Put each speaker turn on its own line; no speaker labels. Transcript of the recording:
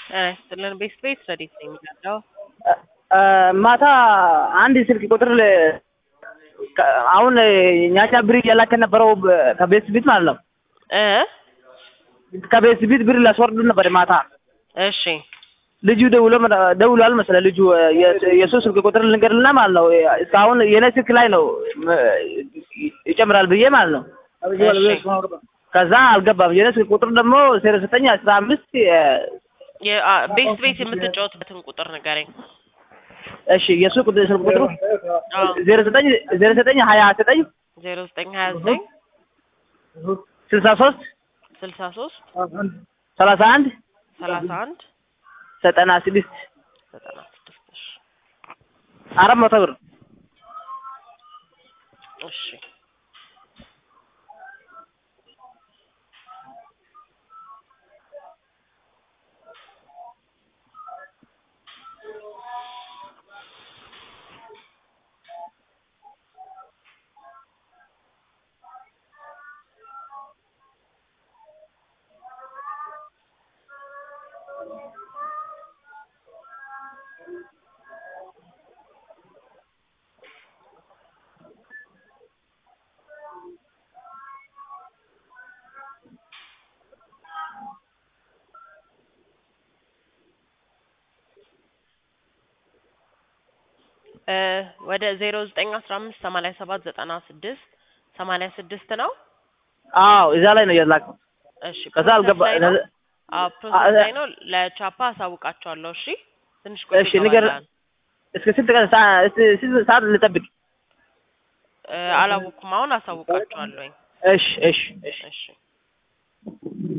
ጤና ይስጥልን ቤት ቤት ረዲት ነኝ የሚለው
ማታ አንድ ስልክ ቁጥር ለ- ከ- አሁን ኛጫ ብር እያላከ ነበረው በ- ከቤት ቢት ማለት ነው።
እ
ከቤት ቢት ብር ላስወርዱ ነበር ማታ።
እሺ
ልጁ ደውሎ ደውሏል መሰለህ ልጁ የ- የሱ ስልክ ቁጥር ልንገርልና ማለት ነው። እስካሁን የኔ ስልክ ላይ ነው ም- ይጨምራል ብዬ ማለት ነው።
እሺ።
ከዛ አልገባም። የኔ ስልክ ቁጥር ደግሞ ዜሮ ዘጠኝ አስራ አምስት
የ- አ- ቤት ቤት የምትጫወትበትን ቁጥር ንገረኝ።
እሺ የሱ ቁጥር ስልክ ቁጥሩ
አዎ
ዜሮ ዘጠኝ ዜሮ ዘጠኝ ሀያ ዘጠኝ
ዜሮ ዘጠኝ ሀያ ዘጠኝ
ስልሳ ሶስት
ስልሳ ሶስት
ሰላሳ አንድ
ሰላሳ አንድ
ዘጠና ስድስት
ዘጠና ስድስት እሺ
አራት መቶ ብር
እሺ እ ወደ ዜሮ ዘጠኝ አስራ አምስት ሰማንያ ሰባት ዘጠና ስድስት ሰማንያ ስድስት ነው።
አዎ እዛ ላይ ነው የላከው።
እሺ
ከዛ
ፕሮሰስ
አልገባ
ላይ ነው። አዎ ፕሮሰስ
አ-
ላይ ነው። ለቻፓ አሳውቃቸዋለሁ። እሺ ትንሽ ቆይ
እሺ ንገር እስከ ስንት ቀን ሰዓ- እስከ ስንት ሰዓት ልጠብቅ?
አላወኩም። አሁን አሳውቃቸዋለሁኝ።
እሺ እሺ እሺ
እሺ